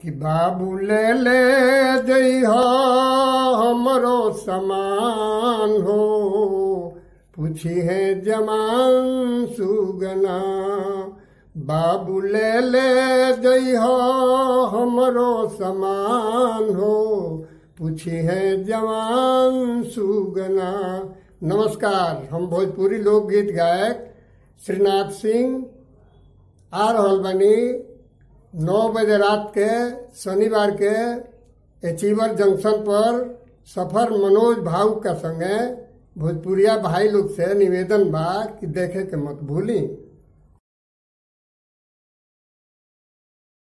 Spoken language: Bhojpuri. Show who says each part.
Speaker 1: कि बाबू ले ले जइहा हमरो समान हो पूछी है जमान सुगना बाबू ले ले जइहा हमरो समान हो पूछी है जवान सुगना नमस्कार हम भोजपुरी लोकगीत गायक श्रीनाथ सिंह आ रहल बानी नौ बजे रात के शनिवार के एचीवर जंक्शन पर सफर मनोज भाऊ का संगे भोजपुरिया भाई लोग से निवेदन बा कि देखे के मत भूली